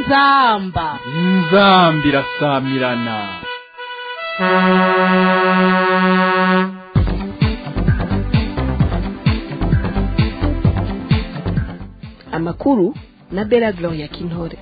inzamba inzamba irasamirana amakuru na bela gloria kintore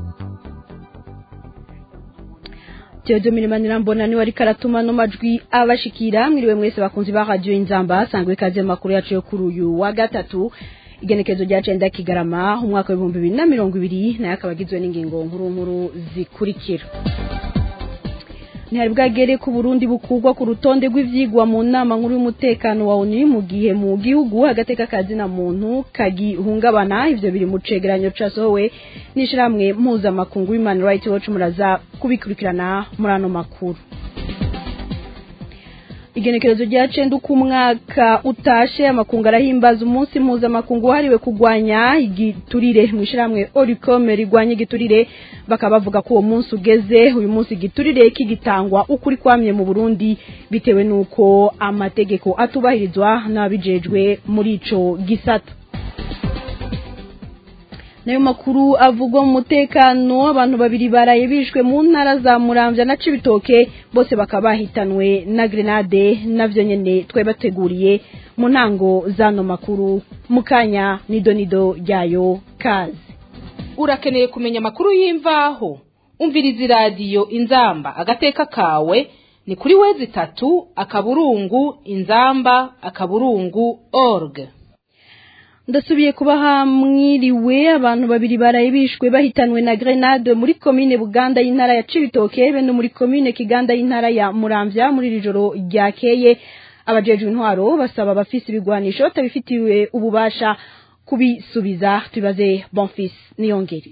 Jojo Mirimanira mbona ni wari karatuma no majwi abashikira mwiriwe mwese bakunzi ba radio Inzamba sangwe kaze makuru yacu yo kuri uyu wa gatatu igenekezo rya cenda kigarama umwaka wa 2020 nayo akabagizwe n'ingingo nkuru nkuru zikurikira ntihari bwagere ku Burundi bukugwa ku rutonde rw'ivyigwa mu nama nkuru y'umutekano wa ONU mu gihe mu gihugu agateka kazi na muntu kagihungabana ivyo biri mu cegeranyo casohowe n'ishiramwe mpuzamakungu Human Rights Watch muraza kubikurikirana muri ano makuru igenekerezo rya cenda uko umwaka utashe amakungu arahimbaza umunsi mpuzamakungu wahariwe kurwanya igiturire mu ishyirahamwe oricome rigwanya igiturire bakaba bavuga ko uwo munsi ugeze uyu munsi igiturire kigitangwa ukuri kwamye mu burundi bitewe n'uko amategeko atubahirizwa n'ababijejwe muri ico gisata nayo makuru avugwa mu mutekano abantu babiri baraye bishwe mu ntara za Muramvya na Cibitoke bose bakaba bahitanwe na grenade navyo nyene twe bateguriye mu ntango zano makuru mukanya nido nido ryayo kazi urakeneye kumenya amakuru y'imvaho umviriza iradiyo inzamba agateka kawe ni kuri wezi itatu akaburungu inzamba akaburungu org ndasubiye kubaha mwiriwe abantu babiri baraye bishwe bahitanwe na grenade muri komine buganda y'intara ya cibitoke be no muri komine kiganda y'intara ya muramvya muri iri joro ryakeye abajejwe intwaro basaba abafise ibigwanisho batabifitiwe ububasha kubisubiza tubaze bonfis niyongere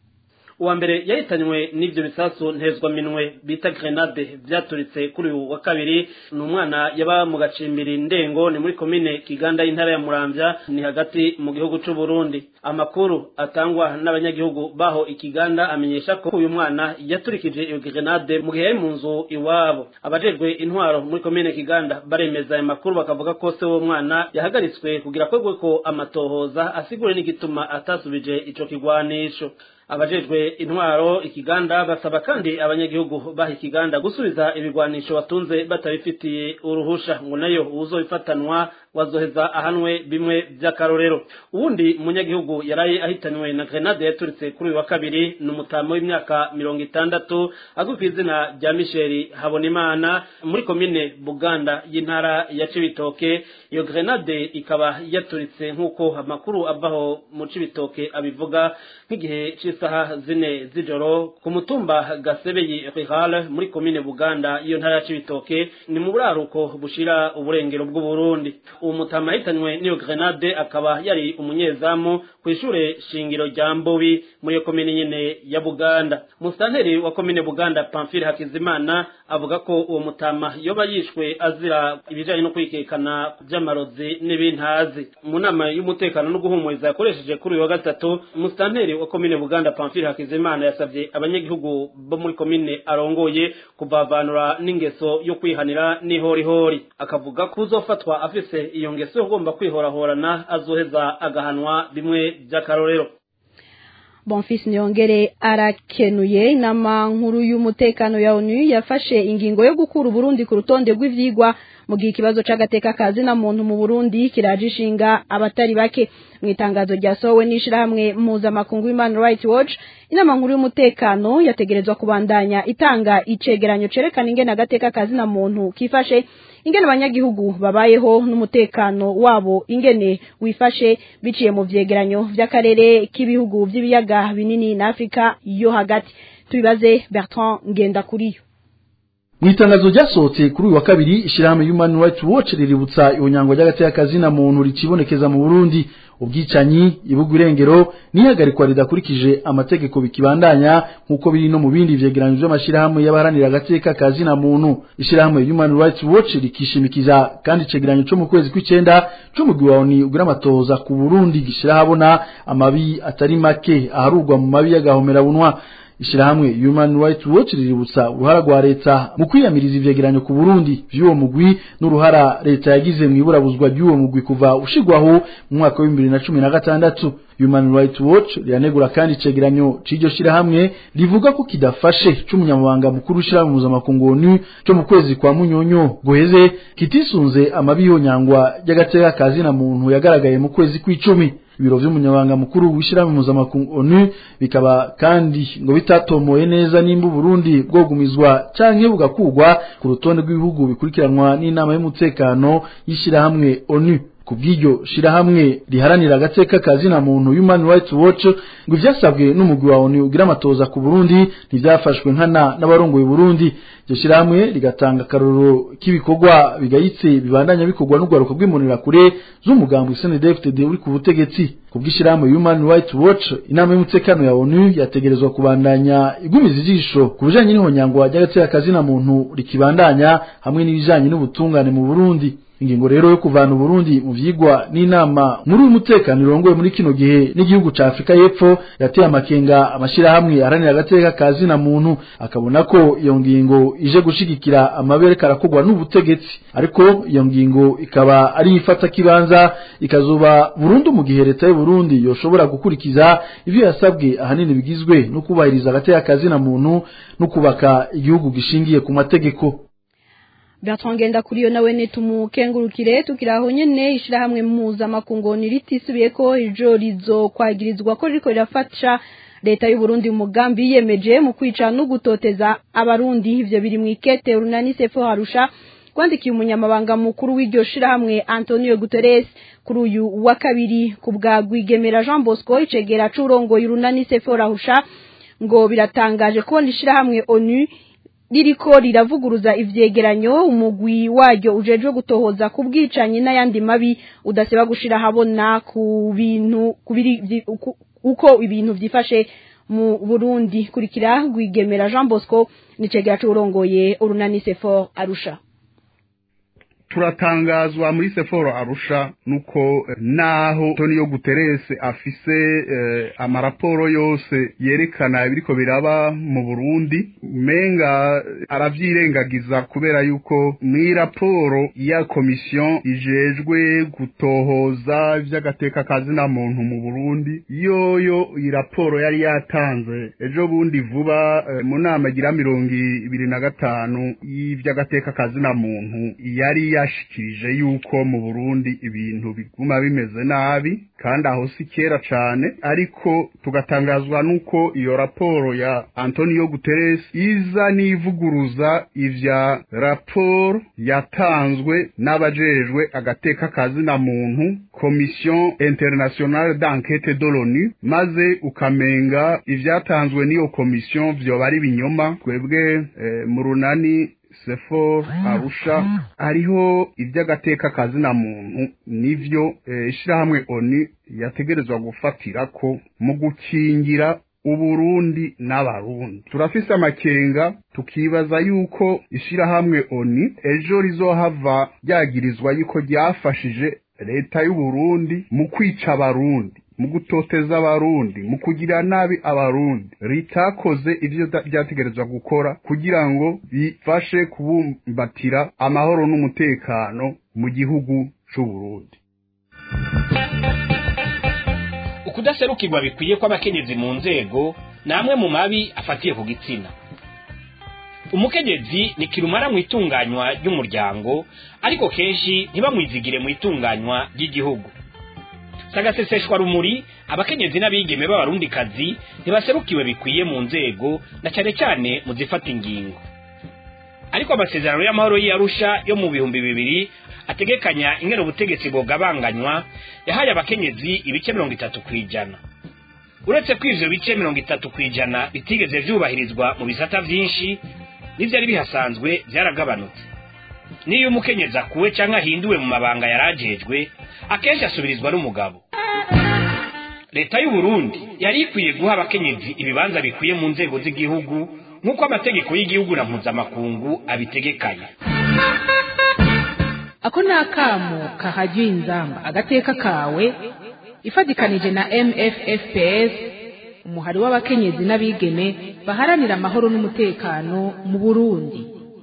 uwa mbere yahitanywe n'ibyo bisasu ntezwa minwe bita grenade byaturitse kuri uyu wa kabiri ni umwana yaba mu gacimbiri ndengo ni muri komine kiganda y'intara ya muramvya ni hagati mu gihugu c'u Burundi amakuru atangwa n'abanyagihugu baho ikiganda amenyesha ko uyu mwana yaturikije iyo grenade mu gihe yari mu nzu iwabo abajejwe intwaro muri komine kiganda baremeza ayo makuru bakavuga ko se w'uwo mwana yahagaritswe kugira akorwe ko amatohoza asigure n'igituma atasubije ico kigwanisho abajejwe intwaro ikiganda basaba kandi abanyagihugu baha ikiganda gusubiza ibigwanisho batunze batabifitiye uruhusha ngo nayo uzobifatanwa wazoheza ahanwe bimwe by'akarorero uwundi munyagihugu yaraye ahitanywe na grenade yaturitse kuri uyu wa kabiri ni umutamo w'imyaka mirongo itandatu azwi ku izina rya misheli habonimana muri komine buganda y'intara ya cibitoke iyo grenade ikaba yaturitse nk'uko amakuru avaho mu cibitoke abivuga nk'igihe c'isaha zine z'ijoro ku mutumba gasebeyi rihale muri komine buganda iyo ntara ya cibitoke ni mu buraruko bushira uburengero bw'uburundi uwo mutama yahitanywe n'iyo grenade akaba yari umunyezamu ku ishure shingiro rya mbobi muri iyo komine nyene ya buganda musanteri wa komine buganda pamfile hakizimana avuga ko uwo mutama yoba yishwe azira ibijanye no kwikekana vy'amarozi n'ibintazi mu nama y'umutekano no guhumuriza yakoresheje kuri uyu wa gatatu musanteri wa komine buganda pamfile hakizimana yasavye abanyagihugu bo muri komine arongoye kuvavanura n'ingeso yo kwihanira n'ihorihori akavuga ko uzofatwa afise iyo ngeso ugomba kwihorahorana azoheza agahanwa bimwe by'akarorero bonfis niyongere arakenuye inama nkuru y'umutekano ya onu yafashe ingingo yo gukura uburundi ku rutonde rw'ivyigwa mu gihe ikibazo c'agateka kazi na muntu mu burundi kiraje ishinga abatari bake mu itangazo ryasohowe n'ishirahamwe mpuzamakungu human rights watch inama nkuru y'umutekano yategerezwa kubandanya itanga icegeranyo cerekana ingene agateka kazi na muntu kifashe ingene abanyagihugu babayeho n'umutekano wabo ingene wifashe biciye mu vyegeranyo vy'akarere k'ibihugu vy'ibiyaga binini na Afrika yo hagati tubibaze Bertrand Ngendakuriyo mu itangazo ryasohotse kuri uyu wa kabiri ishyirahamwe human rights watch riributsa ihonyangwa ry'agateka kazina muntu rikibonekeza mu burundi ubwicanyi ibuga irengero n'ihagarikwa ridakurikije amategeko bikibandanya nk'uko biri no mu bindi vyegeranyo vy'amashirahamwe y'abaharanira agateka kazina muntu ishirahamwe human rights watch rikishimikiza kandi icegeranyo co mu kwezi kw'icenda c'umugwi wa oni ugira amatohoza ku burundi gishira habona amabi atari make aharurwa mu mabi y'agahomerabunwa ishirahamwe Human Rights Watch riributsa uruhara rwa leta mu kwiyamiriza ivyegeranyo ku Burundi vy'uwo mugwi n'uruhara leta yagize mu iburabuzwa ry'uwo mugwi kuva ushigwaho mu mwaka wa 2016 Human Rights Watch riranegura kandi icegeranyo c'iryo shirahamwe rivuga ko kidafashe c'umunyamabanga mukuru w'ishirahamwe mpuzamakungu ONU cyo mu kwezi kwa munyonyo guheze kitisunze amabi yonyangwa y'agateka kazi na muntu yagaragaye mu kwezi kw'icumi ibiro vy'umunyabanga mukuru w'ishirahamwe mpuzamakungu ONU bikaba kandi ngo bitatomoye neza nimba Burundi bwogumizwa canke bugakugwa ku rutonde rw'ibihugu bikurikiranwa n'inama y'umutekano y'ishirahamwe ONU kubw'iryo shirahamwe riharanira agateka kazi na muntu Human Rights Watch ngo ivyasabwe n'umugwi wa ONU ugira amatoza ku Burundi ntivyafashwe nkana n'abarongoye Burundi iryo shirahamwe rigatanga akarorero k'ibikorwa bigayitse bibandanya bikorwa n'urwaruka rw'imonera kure z'umugambi CNDD-FDD uri ku butegetsi kubw'ishirahamwe Human Rights Watch inama y'umutekano ya ONU yategerezwa kubandanya igumiza ijisho ku bijanye n'ihonyangwa ry'agateka kazi na muntu rikibandanya hamwe n'ibijanye n'ubutungane mu Burundi ingingo rero yo kuvana Burundi mu vyigwa n'inama muri uyu mutekano irongoye muri kino gihe n'igihugu ca Afrika y'Epfo yateye amakenga amashira hamwe aharanira agateka kazi na muntu akabona ko iyo ngingo ije gushigikira amabere karakogwa n'ubutegetsi ariko iyo ngingo ikaba ari ifata kibanza ikazuba Burundi mu gihe leta y'u Burundi yoshobora gukurikiza ivyo yasabwe ahanini bigizwe no kubahiriza agateka kazi na muntu no kubaka igihugu gishingiye ku mategeko Bertrand Ngenda kuri yo nawe netumukengurukire tukiraho nyene ishirahamwe mpuzamakungu ntiritisubiye ko ijo rizo kwagirizwa ko riko rirafasha leta y'u Burundi mu mugambi yiyemeje mu kwica no gutoteza abarundi ivyo biri mu ikete urunani sefo harusha kwandikiye umunyamabanga mukuru w'iryo shirahamwe Antonio Guterres kuri uyu wa kabiri ku bwa Rwigemera Jean Bosco icegera c'urongoye urunani sefo harusha ngo biratangaje kubona ishirahamwe ONU ririko riravuguruza ivyegeranyo umugwi waryo ujejwe gutohoza ku bwicanyi n'ayandi mabi udaseba gushira habona ku bintu kubiri uko ibintu vyifashe mu Burundi kurikira Rwigemera Jean Bosco nicegera c'urongoye urunani Sefor Arusha turatangazwa muri seforo arusha nuko naho Antonio Guterres afise eh, amaraporo yose yerekana ibiriko biraba mu Burundi menga aravyirengagiza kubera yuko muri raporo ya komisiyo ijejwe gutohoza ivy'agateka kazi na muntu mu Burundi yoyo iyi raporo yari yatanze ejo bundi vuba eh, mu nama igira mirongo ibiri na gatanu y'ivy'agateka kazi na muntu yari yashikirije yuko mu Burundi ibintu biguma bimeze nabi kandi aho si kera cane ariko tugatangazwa nuko iyo raporo ya Antonio Guterres iza nivuguruza ivya raporo yatanzwe n'abajejwe agateka kazi na muntu Commission Internationale d'Enquête de l'ONU maze ukamenga ivyatanzwe n'iyo commission vyoba ari binyoma twebwe eh, mu runani sefor arusha hariho iby'agateka kazi na muntu nivyo ishirahamwe oni yategerezwa gufatira ko mu gukingira uburundi n'abarundi turafise amakenga tukibaza yuko ishirahamwe oni ejo rizohava ryagirizwa yuko ryafashije leta y'uburundi mu kwica abarundi mu gutoteza abarundi mu kugira nabi abarundi ritakoze ivyo ryategerezwa gukora kugira ngo bifashe kubumbatira amahoro n'umutekano mu gihugu c'uburundi ukudaserukirwa bikwiye kw'abakenyezi mu nzego ni amwe mu mabi afatiye ku gitsina umukenyezi ni kirumara mu itunganywa ry'umuryango ariko kenshi ntibamwizigire mu itunganywa ry'igihugu sagaseseshwa rumuri abakenyezi n'abigeme b'abarundikazi ntibaserukiwe bikwiye mu nzego na cyane cyane mu zifata ingingo ariko amasezerano y'amahoro y'arusha yo mu bihumbi bibiri ategekanya ingene ubutegetsi bwogabanganywa yahaye abakenyezi ibice mirongo itatu ku ijana uretse ko ivyo bice mirongo itatu ku ijana bitigeze vyubahirizwa mu bisata vyinshi n'ivyari bihasanzwe vyaragabanutse niyo umukenyezi akuwe canke ahinduwe mu mabanga yarajejwe akenshi asubirizwa n'umugabo leta y'u Burundi yari ikwiye guha abakenyezi ibibanza bikwiye mu nzego z'igihugu nk'uko amategeko y'igihugu na mpuzamakungu abitegekanya ako ni akamo kahajyiye inzamba agateka kawe ifatikanije na mffps umuhari w'abakenyezi n'abigeme baharanira amahoro n'umutekano mu burundi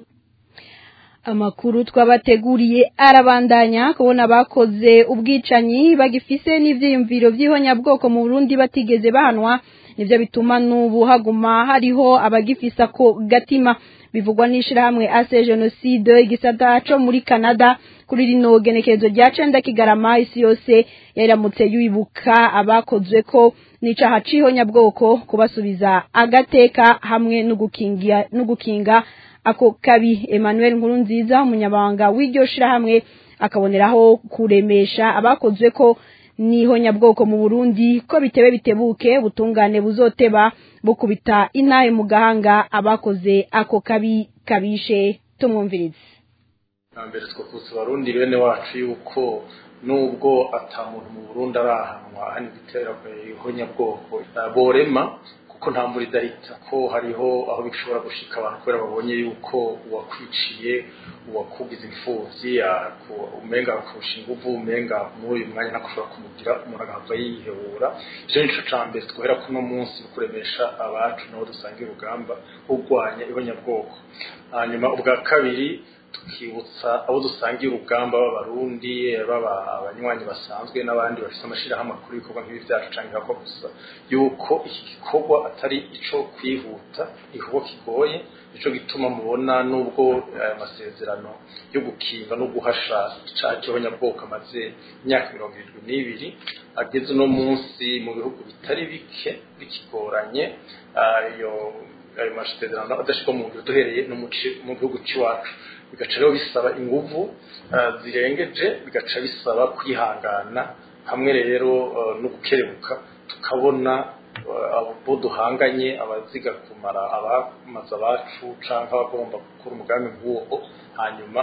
amakuru twabateguriye arabandanya kubona bakoze ubwicanyi bagifise n'ivyiyumviro vy'ihonyabwoko mu Burundi batigeze bahanwa nivyo bituma n'ubu haguma hariho abagifisa ko gatima bivugwa n'ishirahamwe ase genocide igisata co muri Canada kuri rino genekerezo rya cenda kigarama isi yose yaramutse yibuka abakozwe ko n'icaha c'ihonyabwoko kubasubiza agateka hamwe no gukinga no gukinga ako kabi Emmanuel Nkurunziza umunyabanga w'iryo shirahamwe akaboneraho kuremesha abakozwe ko nihonyabwoko mu Burundi ko bitebe bitebuke butungane buzoteba bukubita inaye mu gahanga abakoze ako kabi kabishe tumwumvirize mbere twavutse abarundi bene wacu yuko nubwo atamuntu mu Burundi arahanwa hani gitera ihonyabwoko borema ko nta muri darita ko hariho aho bishobora gushika abantu kubera babonye yuko uwakwiciye uwakugize imfuvyi umenga akurusha inguvu umenga muri uyu mwanya ntakushobora kumugira umuntu agahava yihebura ivyo nico ca mbere twohera kuno munsi kuremesha abacu nabo dusangira urugamba kurwanya ibonyabwoko hanyuma ubwa kabiri tukibutsa abo dusangiye urugamba b'abarundi baba abanywanyi basanzwe n'abandi bafite amashirahamwe makuru y'ibikorwa nk'ibi byacu canke ko gusa yuko iki gikorwa atari ico kwihuta igikorwa kigoye nico gituma mubona nubwo aya masezerano yo gukinga no guhasha icaha cy'abanyabwoko amaze imyaka mirongo irindwi n'ibiri ageze uno munsi mu bihugu bitari bike bikigoranye ayo ayo masezerano adashirwa mu ngiro duhereye no mu gihugu c'iwacu bigaca rero bisaba inguvu zirengeje bigaca bisaba kwihangana hamwe rero no gukerebuka tukabona abo duhanganye abaziga kumara abamaze abacu cyangwa abagomba gukora umugambi nk'uwo hanyuma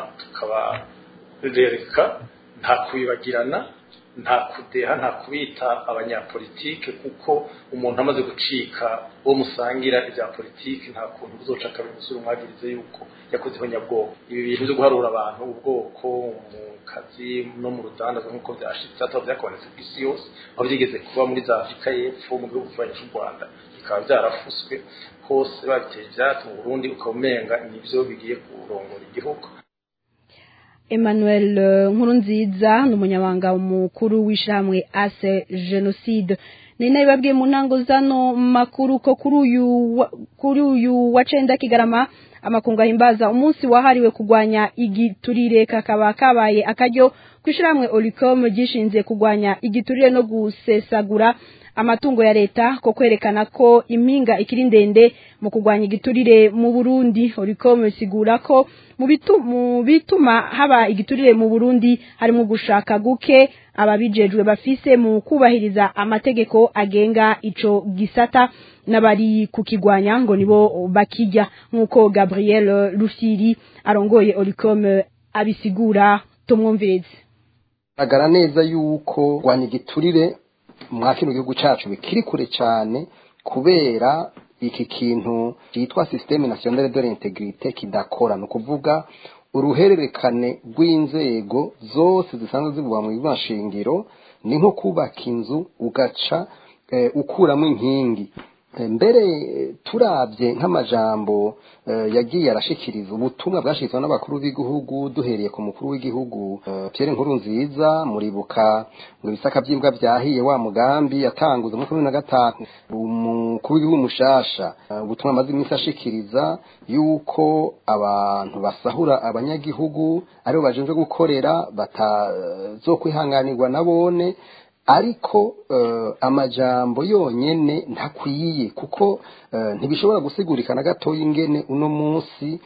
tukabarereka nta kubibagirana nta kudeha nta kubita abanyapolitike kuko umuntu amaze gucika uwo musangira ibya politiki nta kuntu uzoca akabimusura umwagirize yuko yakoze ihonyabwoko ibi bintu byo guharura abantu ubwoko mu kazi no mu rudandazo nk'uko byashitse ataba byakabonetse ku isi yose aho byigeze kuba muri za afurika y'epfo mu bihugu bivanyi cy'u rwanda bikaba byarafuswe hose babiteye ibyatsi mu burundi ukaba umenga nibyo bigiye kurongora igihugu Emmanuel Nkurunziza ni umunyabanga mukuru w'ishyirahamwe ase jenoside ni nayo babwiye mu ntango zano makuru ko kuri uyu kuri uyu wa cenda kigarama amakungu ahimbaza umunsi wahariwe kurwanya igiturire kakaba kabaye akaryo kw'ishyirahamwe Olicom gishinze kurwanya igiturire no gusesagura amatungo ya leta ko kwerekana ko impinga ikiri ndende mu kurwanya igiturire mu Burundi Olicom isigura ko mu bituma bituma haba igiturire mu Burundi harimo gushaka guke ababijejwe bafise mu kubahiriza amategeko agenga ico gisata n'abari kukigwanya ngo nibo bakijya nk'uko Gabriel Rufiri arongoye Olicom abisigura tumwumvirize agara neza yuko gwanya igiturire mwa kino gihugu cacu bikiri kure cyane kubera iki kintu cyitwa systeme nationale de l'intégrité kidakora no kuvuga uruhererekane rw'inzego zose zisanzwe zivugwa mu ibashingiro ni nko kubaka inzu ugaca eh, ukuramo inkingi mbere turabye nk'amajambo yagiye arashikiriza ubutumwa bwashirizwa n'abakuru b'igihugu duhereye ku mukuru w'igihugu Pierre Nkuru nziza muribuka ngo ibisaka by'imbwa byahiye wa mugambi yatanguza mu na gatanu umukuru w'igihugu mushasha ubutumwa amaze iminsi ashikiriza yuko abantu basahura abanyagihugu aribo bajenje gukorera batazokwihanganirwa nabone ariko amajambo yonyene ntakwiye kuko ntibishobora gusigurika na gatoya ingene uno munsi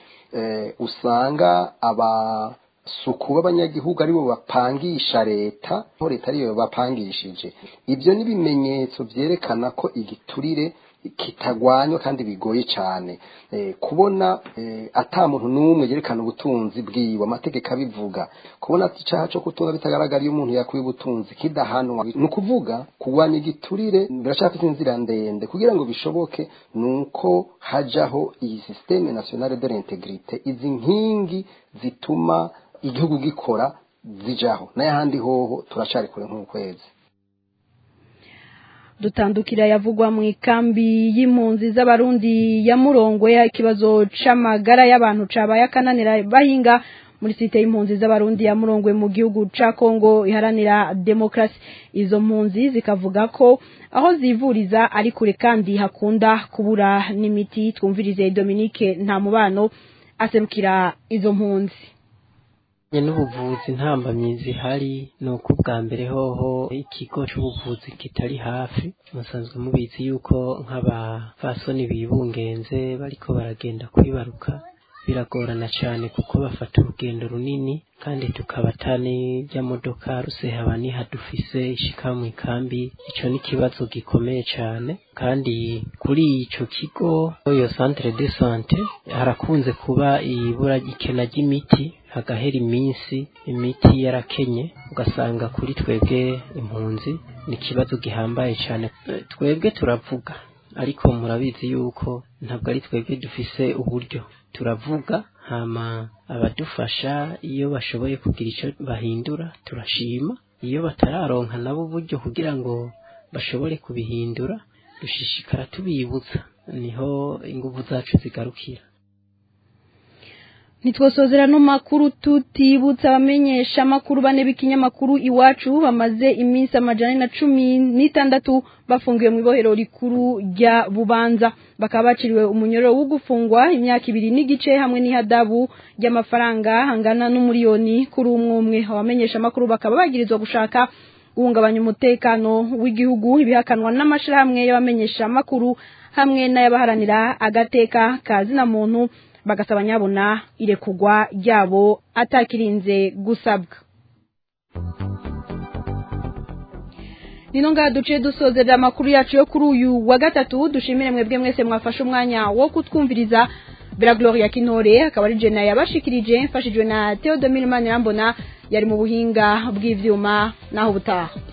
usanga abasuku b'abanyagihugu aribo bapangisha leta aho leta ariyo bapangishije ibyo ni ibimenyetso byerekana ko igiturire kitagwanywa kandi bigoye cyane kubona ata muntu n'umwe yerekana ubutunzi bwiwe amategeko abivuga kubona icyaha cyo kutunga bitagaragara iyo umuntu yakuye ubutunzi kidahanwa ni ukuvuga kurwanya igiturire birashaka inzira ndende kugira ngo bishoboke ni uko hajyaho iyi sisiteme nasiyonale de l'integrite izi nkingi zituma igihugu gikora zijaho n'ayahandi hoho turacari kure nk'ukwezi dutandukira yavugwa mu ikambi y'impunzi z'abarundi ya murongwe ikibazo c'amagara y'abantu cabaye akananira bahinga muri site y'impunzi z'abarundi ya murongwe mu gihugu ca Kongo iharanira demokrasi izo mpunzi zikavuga ko aho zivuriza ari kure kandi hakunda kubura n'imiti twumvirize Dominique nta mubano aserukira izo mpunzi n'ubuvuzi ntambamyi zihari ni uko ubwa mbere hoho ikigo cy'ubuvuzi kitari hafi musanzwe mubizi yuko nk'abafasoni bibungenze bariko baragenda kwibaruka biragorana cyane kuko bafata urugendo runini kandi tukaba atani by'amodoka rusehaba dufise ishika mu ikambi icyo ni ikibazo gikomeye cyane kandi kuri icyo kigo iyo centre de sante harakunze kuba ibura ikena ry'imiti hagahera iminsi imiti yarakenye ugasanga kuri twebwe impunzi ni ikibazo gihambaye cyane twebwe turavuga ariko murabizi yuko ntabwo ari twebwe dufise uburyo turavuga hama abadufasha iyo bashoboye kugira icyo bahindura turashima iyo batararonka nabo uburyo kugira ngo bashobore kubihindura dushishikara tubibutsa niho ingufu zacu zigarukira nitwosozera no makuru tutibutsa abamenyesha amakuru bane b'ikinyamakuru iwacu bamaze iminsi amajana na cumi n'itandatu bafungiwe mu ibohero rikuru rya bubanza bakaba baciriwe umunyoro wo gufungwa imyaka ibiri n'igice hamwe n'ihadabu ry'amafaranga angana n'umuriyoni kuri umwe umwe abamenyesha amakuru bakaba bagirizwa gushaka guhungabanya umutekano w'igihugu ibihakanwa n'amashirahamwe y'abamenyesha amakuru hamwe n'ayabaharanira agateka ka zina muntu bagasaba nyabona irekugwa ryabo atakirinze gusabwa nino ngaha duciye dusozerera amakuru yacu yo kuri uyu wa gatatu dushimire mwebwe mwese mwafashe umwanya wo kutwumviriza bera gloria kinore akaba ari jena yabashikirije mfashijwe na theodomire manirambona yari mu buhinga bw'ivyuma naho butaha